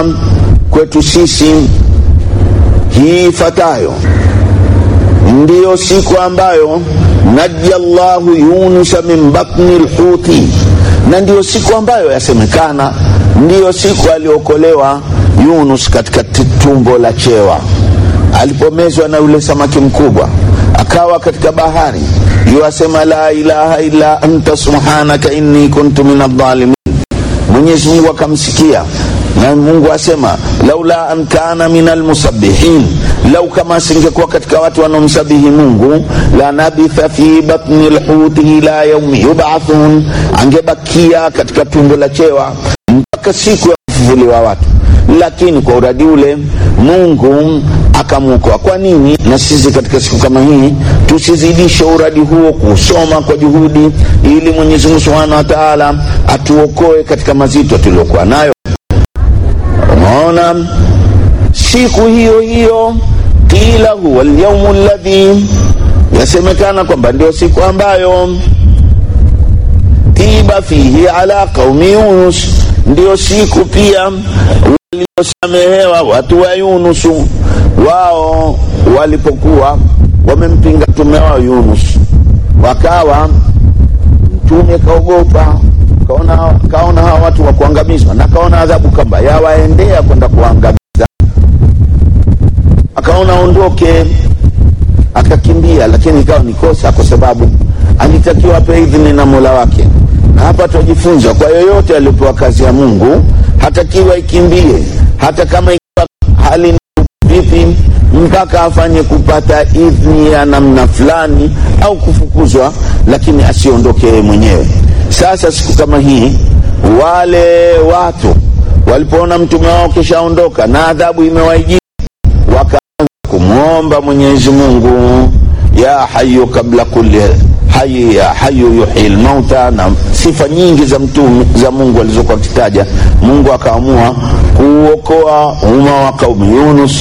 asema kwetu sisi hii ifatayo ndiyo siku ambayo naja llahu yunusa min batni lhuti, na ndiyo siku ambayo yasemekana ndiyo siku aliokolewa Yunus katika tumbo la chewa alipomezwa na yule samaki mkubwa, akawa katika bahari. Yuasema la ilaha illa anta subhanaka inni kuntu min adh-dhalimin. Mwenyezi Mungu akamsikia na Mungu asema laula an kana min almusabbihin, lau kama asingekuwa katika watu wanaomsabihi Mungu, la nabitha fi batni lhuti ila yaumi yubathun, angebakia katika tumbo la chewa mpaka siku ya kufufuliwa watu. Lakini kwa uradi ule Mungu akamwokoa. Kwa nini na sisi katika siku kama hii tusizidishe uradi huo kusoma kwa juhudi, ili Mwenyezi Mungu Subhanahu wa Ta'ala atuokoe katika mazito tuliokuwa nayo. Unaona, siku hiyo hiyo qila huwa alyawmu alladhi, yasemekana kwamba ndio siku ambayo tiba fihi ala qaumi Yunus, ndio siku pia waliosamehewa watu wa Yunusu wao walipokuwa wamempinga mtume wao Yunus, wakawa mtume kaogopa, kaona, kaona hawa watu wa kuangamizwa, na kaona adhabu kamba yawaendea kwenda kuangamiza, akaona aondoke, akakimbia, lakini ikawa ni kosa, kwa sababu alitakiwa ape idhini na mola wake. Na hapa tunajifunza kwa yoyote aliyopewa kazi ya Mungu hatakiwa ikimbie, hata kama ikiwa hali vipi mpaka afanye kupata idhni ya namna fulani au kufukuzwa, lakini asiondoke yeye mwenyewe. Sasa siku kama hii, wale watu walipoona mtume wao kishaondoka na adhabu imewaijia, wakaanza kumwomba Mwenyezi Mungu, ya hayu kabla kulli hayi ya hayu yuhi lmauta, na sifa nyingi za mtume za Mungu alizokuwa akitaja. Mungu akaamua kuokoa umma wa kaumu Yunus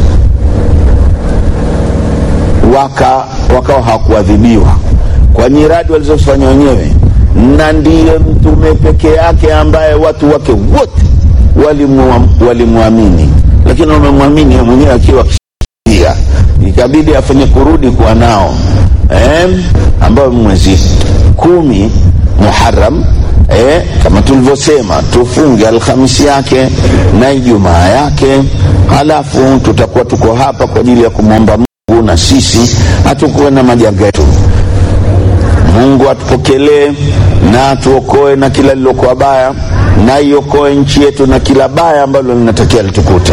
waka wakawa hawakuadhibiwa kwa nyiradi walizofanya wenyewe, na ndiye mtume peke yake ambaye watu wake wote walimwamini, lakini wamemwamini mwenyewe akiwa kisha, ikabidi afanye kurudi kuwa nao eh, ambayo mwezi kumi Muharram eh, kama tulivyosema tufunge Alhamisi yake na Ijumaa yake, halafu tutakuwa tuko hapa kwa ajili ya kumwomba Mungu na sisi hatukuwe na majanga yetu. Mungu atupokelee na atuokoe na kila lilokuwa baya, na iokoe nchi yetu na kila baya ambalo linatakia litukute.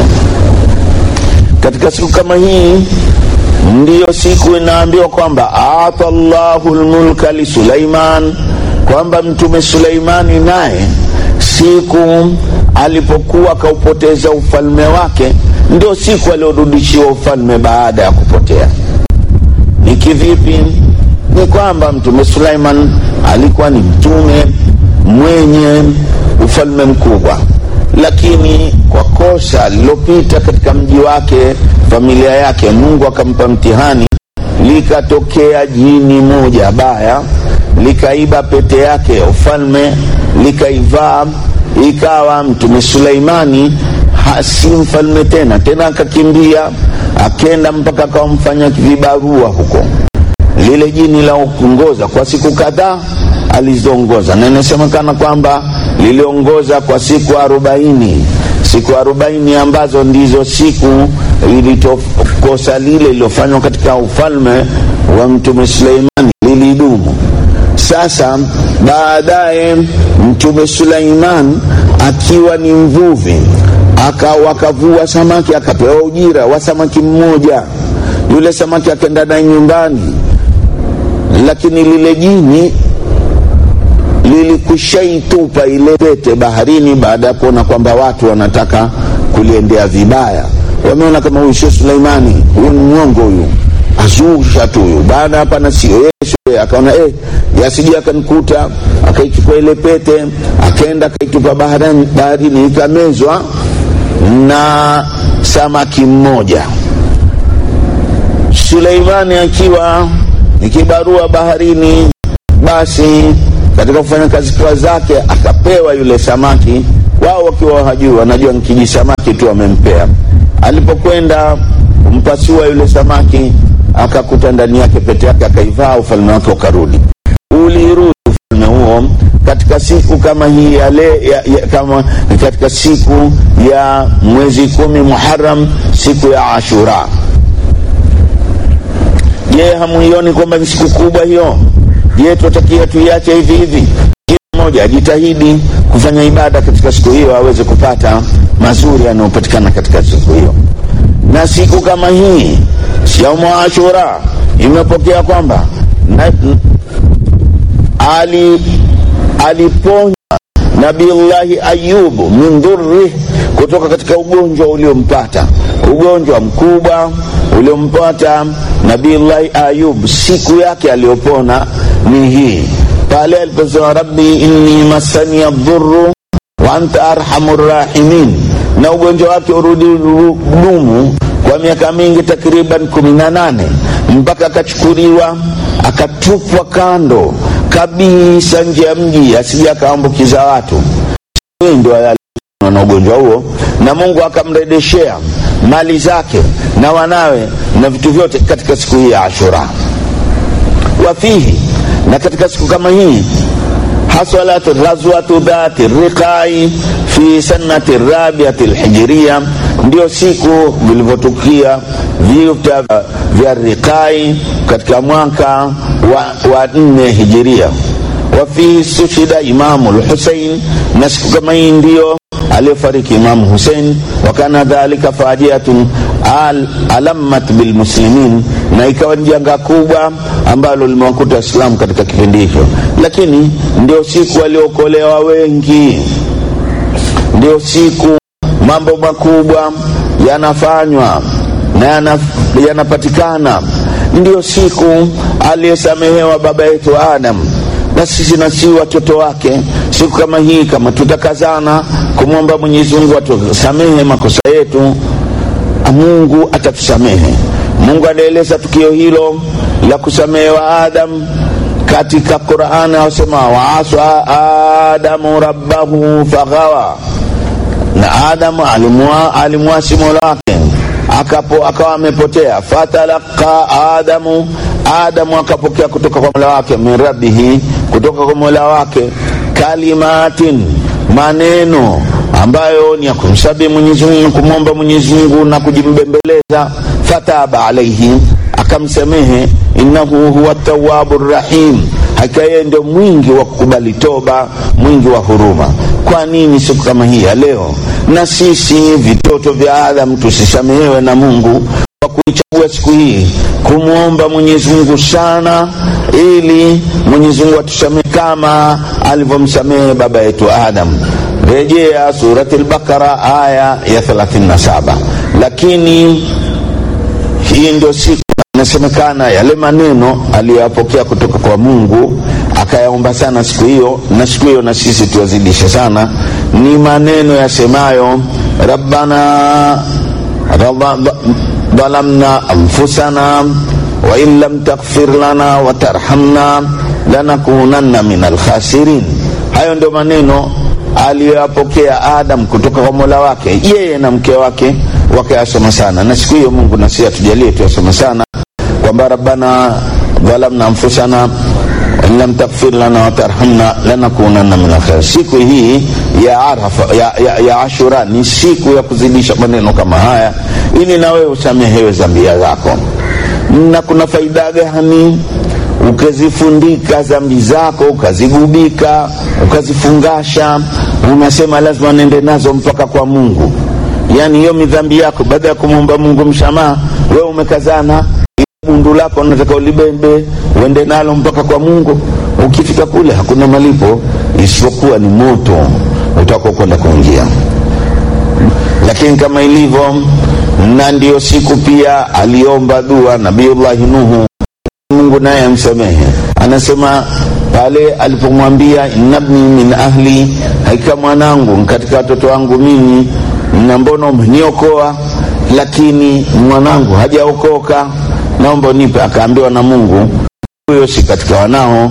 Katika siku kama hii ndiyo siku inaambiwa kwamba ata llahu lmulka li Sulaiman, kwamba mtume Suleimani naye siku alipokuwa akaupoteza ufalme wake, ndio siku aliorudishiwa ufalme baada ya kupotea. Ni kivipi? Ni kwamba mtume Suleiman alikuwa ni mtume mwenye ufalme mkubwa, lakini kwa kosa lilopita katika mji wake, familia yake, Mungu akampa mtihani, likatokea jini moja baya likaiba pete yake ya ufalme likaivaa, ikawa mtume Suleimani hasi mfalme tena tena, akakimbia akenda mpaka akawamfanya vibarua huko. Lile jini la kuongoza kwa siku kadhaa alizoongoza, na inasemekana kwamba liliongoza kwa siku arobaini siku arobaini ambazo ndizo siku ilitokosa lile lilofanywa katika ufalme wa mtume Suleimani lilidumu. Sasa baadaye mtume Suleiman akiwa ni mvuvi wakavua samaki akapewa ujira wa samaki mmoja. Yule samaki akaenda naye nyumbani, lakini lile jini lilikwishaitupa ile pete baharini, baada ya kuona kwamba watu wanataka kuliendea vibaya. Wameona kama huyu sio Suleimani, huyu ni mwongo, huyu azusha tu huyu bana, hapana, sio yeye. Akaona eh, yasije akanikuta. Akaichukua ile pete akaenda akaitupa baharini, baharini ikamezwa na samaki mmoja. Suleimani akiwa ni kibarua baharini, basi katika kufanya kazi kwa zake akapewa yule samaki wao wakiwa hajui, wanajua ni kijisamaki tu amempea. Alipokwenda kumpasua yule samaki, akakuta ndani yake pete yake, akaivaa, ufalme wake ukarudi. Ulirudi ufalme huo katika siku kama hii ya le, ya, ya, kama katika siku ya mwezi kumi Muharram, siku ya Ashura. Je, hamuioni kwamba ni siku kubwa hiyo? Je, tunatakia tuiache hivi hivi? Kila mmoja ajitahidi kufanya ibada katika siku hiyo aweze kupata mazuri yanayopatikana katika siku hiyo. Na siku kama hii yaumu Ashura imepokea kwamba na, ali aliponya Nabiullahi Ayubu min dhurri, kutoka katika ugonjwa uliompata, ugonjwa mkubwa uliompata Nabiullahi Ayub. Siku yake aliyopona ni hii pale aliposema rabbi inni masani dhurru wa anta arhamur rahimin, na ugonjwa wake urudi dumu kwa miaka mingi takriban kumi na nane mpaka akachukuliwa akatupwa kando kabisa nje ya mji asije akaambukiza watu. Ndio na ugonjwa huo, na Mungu akamrejeshea mali zake na wanawe na vitu vyote katika siku hii ya Ashura. Wafihi, na katika siku kama hii hasalat ghazwatu dhati riqai fi sanati rabiati lhijiria, ndio siku vilivyotukia vita vya Riqai katika mwaka wa, wa nne hijiria. Wafihi sushida Imamu Lhusein, na siku kama hii ndio aliyofariki Imamu Husein. Wakana dhalika fajiatun al, alamat bilmuslimin, na ikawa ni janga kubwa ambalo limewakuta Waislamu katika kipindi hicho, lakini ndio siku waliookolewa wengi, ndio siku mambo makubwa yanafanywa na yanapatikana, ndio siku aliyesamehewa baba yetu Adam na sisi na si watoto wake. Siku kama hii, kama tutakazana kumwomba Mwenyezi Mungu atusamehe makosa yetu, Mungu atatusamehe. Mungu anaeleza tukio hilo la kusamehewa Adam katika Qur'an, asema waasa adamu rabbahu faghawa, na Adamu alimwasi mola wake akapo akawa amepotea. Fatalaka Adamu, Adamu akapokea kutoka kwa mola wake, min rabbihi, kutoka kwa mola wake, kalimatin, maneno ambayo ni ya kumsabihi Mwenyezi Mungu, kumwomba Mwenyezi Mungu na kujimbembeleza. Fataba alaihi, akamsamehe. Innahu huwa tawabu rahim, hakika yeye ndio mwingi wa kukubali toba, mwingi wa huruma. Kwa nini siku kama hii ya leo na sisi vitoto vya Adam tusisamehewe na Mungu kwa kuichagua siku hii kumwomba Mwenyezi Mungu sana, ili Mwenyezi Mungu atusamehe kama alivyomsamehe baba yetu Adam. Rejea surati al-Baqara aya ya 37. Lakini hii ndio siku inasemekana yale maneno aliyoyapokea kutoka kwa Mungu akayaomba sana siku hiyo, na siku hiyo na sisi tuwazidishe sana, ni maneno yasemayo rabbana dhalamna anfusana wa in lam taghfir lana wa tarhamna lanakunanna min alkhasirin. Hayo ndio maneno aliyoyapokea Adam kutoka kwa mola wake, yeye na mke wake wakayasoma sana, na siku hiyo Mungu nasi atujalie tuyasoma sana, kwamba rabbana dhalamna anfusana in lam taghfir lana wa tarhamna lanakunanna min alkhasirin. Siku hii ya Arafa, ya, ya, ya Ashura ni siku ya kuzidisha maneno kama haya, ili na wewe usamehewe zambia zako. Na kuna faida gani ukazifundika dhambi zako ukazigubika ukazifungasha, unasema lazima nende nazo mpaka kwa Mungu. Yani hiyo midhambi yako, baada ya kumwomba Mungu msamaha, wewe umekazana bundu lako unataka ulibebe uende nalo mpaka kwa Mungu. Ukifika kule hakuna malipo isipokuwa ni moto utako kwenda kuingia. Lakini kama ilivyo, na ndiyo siku pia aliomba dua Nabiullahi Nuhu Mungu naye amsamehe. Anasema pale alipomwambia innabni min ahli, hakika mwanangu katika watoto wangu mimi, na mbona umeniokoa, lakini mwanangu hajaokoka, naomba unipe. Akaambiwa na Mungu, huyo si katika wanao,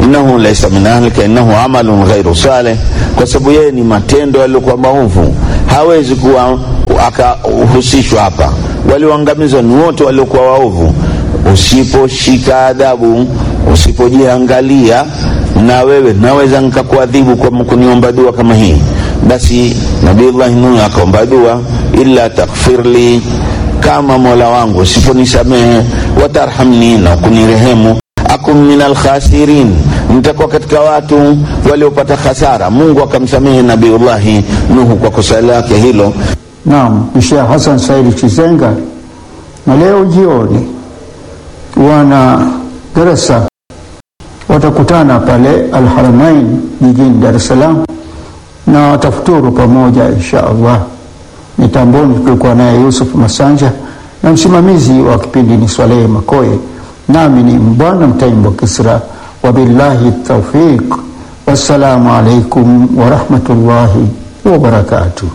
innahu laisa min ahlika innahu amalun ghairu saleh, kwa sababu yeye ni matendo yaliyokuwa maovu, hawezi kuwa akahusishwa hapa. Walioangamizwa ni wote waliokuwa waovu. Usiposhika adabu, usipojiangalia, na wewe naweza nikakuadhibu kwa kuniomba dua kama hii. Basi Nabiullahi Nuh akaomba dua, illa taghfirli, kama mola wangu usiponisamehe, watarhamni, na kunirehemu akun min alkhasirin, nitakuwa katika watu waliopata hasara. Mungu akamsamehe Nabiullahi Nuhu kwa kosa lake hilo. Naam, Sheikh Hassan Saidi Chizenga, na leo jioni wana darasa watakutana pale Alharamain jijini Dar es Salaam na watafuturu pamoja insha Allah. Mitamboni tulikuwa naye Yusuf Masanja na msimamizi wa kipindi ni Swalehe Makoye, nami ni Mbwana Mtaimbo Kisra. Wabillahi taufiq, wassalamu alaikum warahmatullahi wabarakatuh.